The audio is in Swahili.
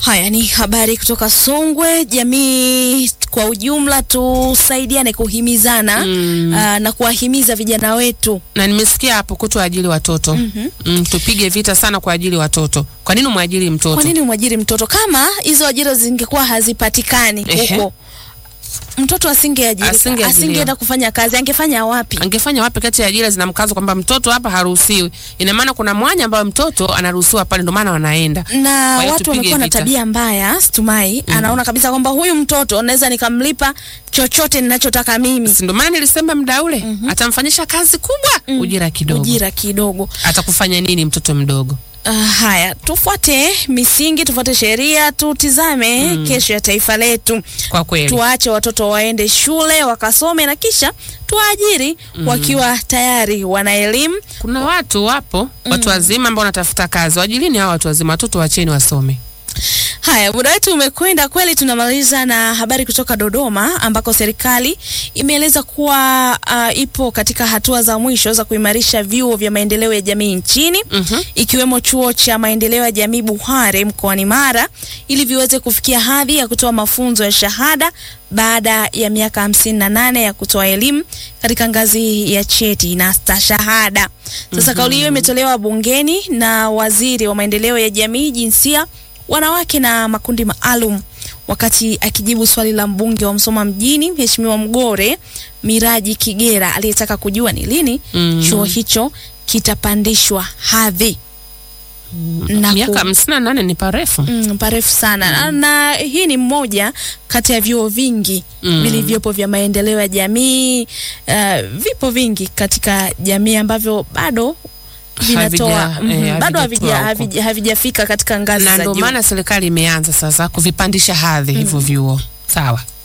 Haya ni habari kutoka Songwe. Jamii kwa ujumla tusaidiane kuhimizana Mm. aa, na kuwahimiza vijana wetu. na nimesikia hapo kutoajiri watoto mm, tupige vita sana kwa ajili watoto. Kwa nini umwajiri mtoto? Kwa nini umwajiri mtoto? Kama hizo ajira zingekuwa hazipatikani Ehe. huko, mtoto asingeajiri, Asingeajiriwa. asingeenda kufanya kazi, angefanya wapi? Angefanya wapi kati ya ajira zina mkazo kwamba mtoto hapa haruhusiwi? Ina maana kuna mwanya ambao mtoto anaruhusiwa pale, ndio maana wanaenda. na Kwa hiyo watu tupige wamekuwa na vita. tabia mbaya Stumai anaona kabisa kwamba huyu mtoto naweza nikamlipa chochote ninachotaka mimi, Si ndio maana nilisema mda ule atamfanyisha kazi kubwa, ujira kidogo. ujira kidogo. Atakufanya nini mtoto mdogo? Uh, haya, tufuate misingi, tufuate sheria, tutizame kesho ya taifa letu. Kwa kweli Tuache watoto waende shule wakasome na kisha tuwaajiri wakiwa tayari wana elimu. kuna watu wapo, watu wazima ambao wanatafuta kazi. Wajilini hao watu wazima, watoto wacheni wasome. Haya, muda wetu umekwenda kweli. Tunamaliza na habari kutoka Dodoma ambako serikali imeeleza kuwa uh, ipo katika hatua za mwisho za kuimarisha vyuo vya maendeleo ya jamii nchini Mhm. ikiwemo chuo cha maendeleo ya jamii Buhare mkoani Mara ili viweze kufikia hadhi ya kutoa mafunzo ya shahada baada ya miaka hamsini na nane ya kutoa elimu katika ngazi ya cheti na stashahada. Sasa kauli hiyo imetolewa bungeni na waziri wa maendeleo ya jamii, jinsia, wanawake na makundi maalum wakati akijibu swali la mbunge wa Msoma mjini Mheshimiwa Mgore Miraji Kigera aliyetaka kujua ni lini Mm. chuo hicho kitapandishwa hadhi na Miaka ku- hamsini na nane ni parefu. Mm, parefu sana na, na hii ni mmoja kati ya vyuo vingi Mm. vilivyopo vya maendeleo ya jamii. Uh, vipo vingi katika jamii ambavyo bado vinatoa Havija- mhm, eh, bado havijatoa havija- huko. havija- havijafika katika ngazi na za ndio juu. maana serikali imeanza sasa kuvipandisha hadhi hivyo vyuo. Sawa.